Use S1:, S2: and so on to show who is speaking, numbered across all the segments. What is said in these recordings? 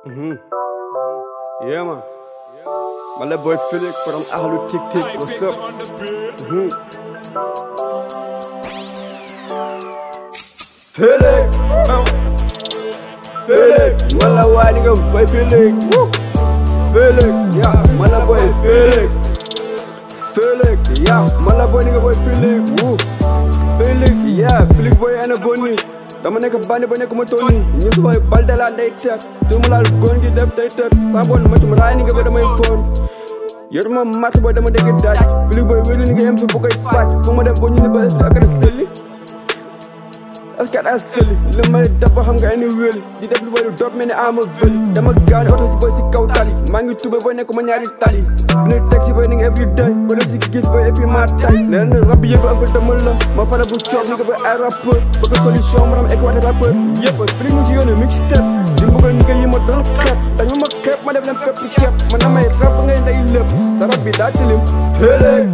S1: Mhm. Yeah, man. My little boy Felix from Ahlu Tik Tik. What's up? Mhm. Felix. Oh. Felix. My little white nigga boy Felix. Woo. Felix. Yeah, my little boy Felix. Felix. Yeah, my little boy nigga boy Felix. Woo. Felix. Yeah, Felix boy and a bunny. dama nekk bandi ba nekk ma toll nii ñu si koy balde laa day teg tu mu laal góor gi def day teg saa boon ma tum raay ni nga ba damay foon yoruma mat booy dama dégg daaj fili booy wéli ni nga yem si bu koy faaj fu ma dem boo ñu ni ba est-ce que sëli est-ce que daa sëli li may def ba xam nga ay ni wéli di def lu booy lu dopp mel ni ama vëli dama gaane oto si booy si kaw tali maa ngi tube booy nekk ma ñaari tali dina teg si booy ni nga every day ba def si gis booy et puis maa tay leen rab yëpp ak fa demal la ma pare bu coob ni nga ba ay rappeur bëgg solution ma ram équaté rappeur yëpp fili mu si yoonu mixtape di mbugal ni nga yi ma doon xeeb dañu ma xeeb ma def leen pepp ceeb ma na may rab ngay ndey lépp sa rab bi daa tilim Felix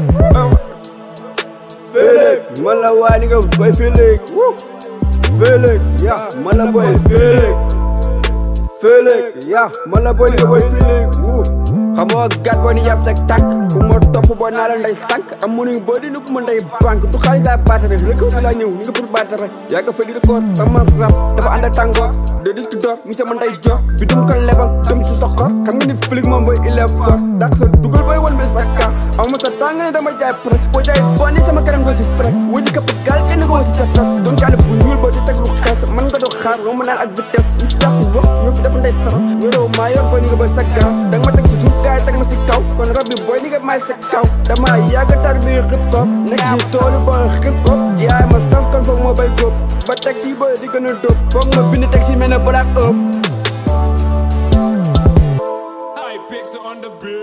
S1: Felix man la waa ni nga boy Felix woo Felix yeah man la boy Felix Felix yeah man la boy ni nga boy Felix woo xamoo gat boo ni yàpp sa tànk ku ma topp boo naa la nday sànk am mënuñ boo di ni ku ma nday banque du xaalis laa baatare rek fi laa ñëw ni nga pour baatare yaa nga fa di record sama rap dafa ànd ak tàngoor de disque d'or mi sama nday jox bi dum ko lebal dem ci soxor xam nga ni Felix moom booy il est fort dak sa dugal booy wan bi sa ka aw ma sa tàng ne dama jaay prek boo jaay bon ni sama kanam doo si frek wuji kapp gaal kenn ko si tefes doon kaane bu ñuul boo di teg lu xees man nga doo xaar romb naan ak vitesse ñu fi dàq wax ñoo fi def nday sara wéro maa yor booy ni nga booy sa ka danga ma teg ci suuf gaay teg ma si kaw kon rab bi booy ni nga may sa kaw dama yàgg tar bi hip hop nekk si toolu booy hip hop jaay ma sas kon foog moo bay góob ba teg si booy di gën a dóob foog ma bind teg si mel ne black up
S2: High picks on the bill.